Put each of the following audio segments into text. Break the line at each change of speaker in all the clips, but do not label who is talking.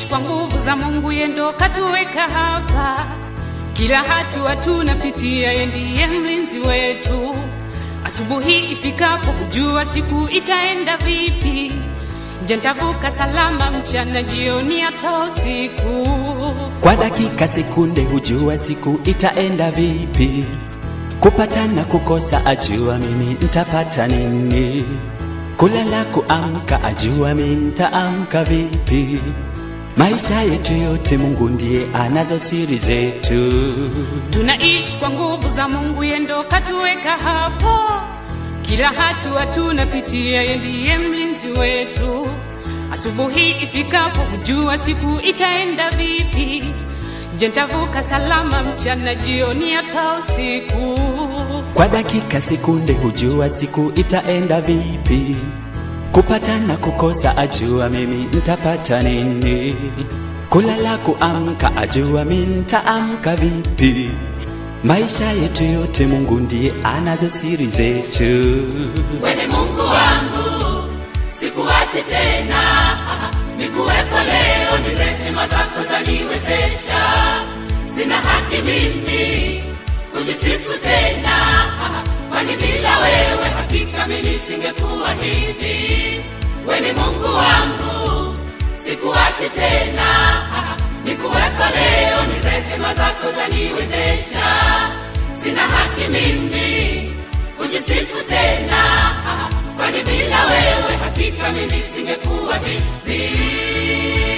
kwa nguvu za Mungu, yeye ndo katuweka hapa. Kila hatua tunapitia, yeye ndiye mlinzi wetu. Asubuhi ifikapo, kujua siku itaenda vipi. Je, nitavuka salama mchana, jioni, hata usiku?
Kwa dakika sekunde hujua siku itaenda vipi. Kupata na kukosa ajua mimi nitapata nini. Kulala kuamka ajua mimi nitaamka vipi. Maisha yetu yote Mungu ndiye anazo siri zetu.
Tunaishi kwa nguvu za Mungu, yeye ndo katuweka hapo. Kila hatua tunapitia, yeye ndiye mlinzi wetu. Asubuhi ifikapo, kujua siku itaenda vipi. Je, nitavuka salama mchana, jioni, hata usiku?
Kwa dakika sekunde hujua siku itaenda vipi. Kupata na kukosa ajua mimi nitapata nini. Kulala kuamka ajua mimi nitaamka vipi. Maisha yetu yote Mungu ndiye anazo siri zetu.
Wewe Mungu wangu, sikuache tena, nikuwepo leo, ni rehema zako zaniwezesha. Sina haki mimi kujisifu tena, kwani bila wewe hakika mimi nisingekuwa hivi. Wewe ni Mungu wangu, sikuache tena, nikuwepo leo, ni rehema zako zaniwezesha. Sina haki mimi kujisifu tena, kwani bila wewe hakika mimi nisingekuwa hivi.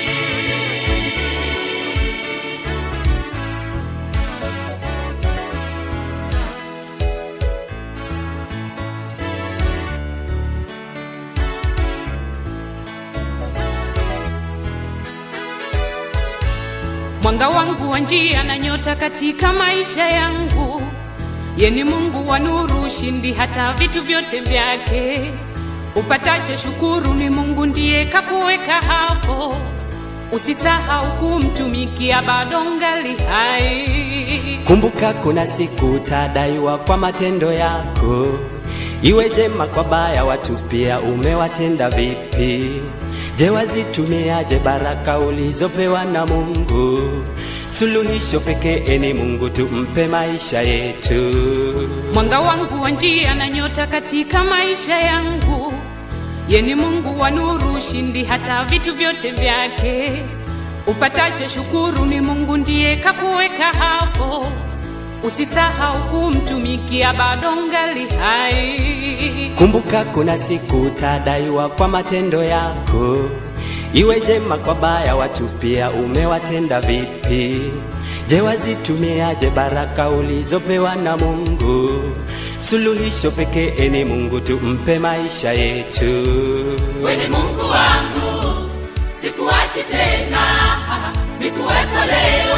Mwanga wangu wa njia na nyota katika maisha yangu, ye ni Mungu wa nuru, ushindi hata vitu vyote vyake. Upatacho shukuru, ni Mungu ndiye kakuweka hapo. Usisahau kumtumikia, bado ngali hai.
Kumbuka kuna siku utadaiwa kwa matendo yako, iwe jema kwa baya, watu pia umewatenda vipi? Je, wazitumiaje baraka ulizopewa na Mungu? Suluhisho pekee ni Mungu, tumpe maisha yetu.
Mwanga wangu wa njia na nyota katika maisha yangu, ye ni Mungu wa nuru, ushindi hata vitu vyote vyake. Upatacho shukuru, ni Mungu ndiye kakuweka hapo. Usisahau kumtumikia, bado ngali hai.
Kumbuka kuna siku utadaiwa kwa matendo yako, iwe jema kwa baya, watu pia umewatenda vipi? Je, wazitumiaje baraka ulizopewa na Mungu? Suluhisho pekee ni Mungu, tumpe maisha yetu.
Wewe ni Mungu wangu, sikuachi tena, nikuwepo leo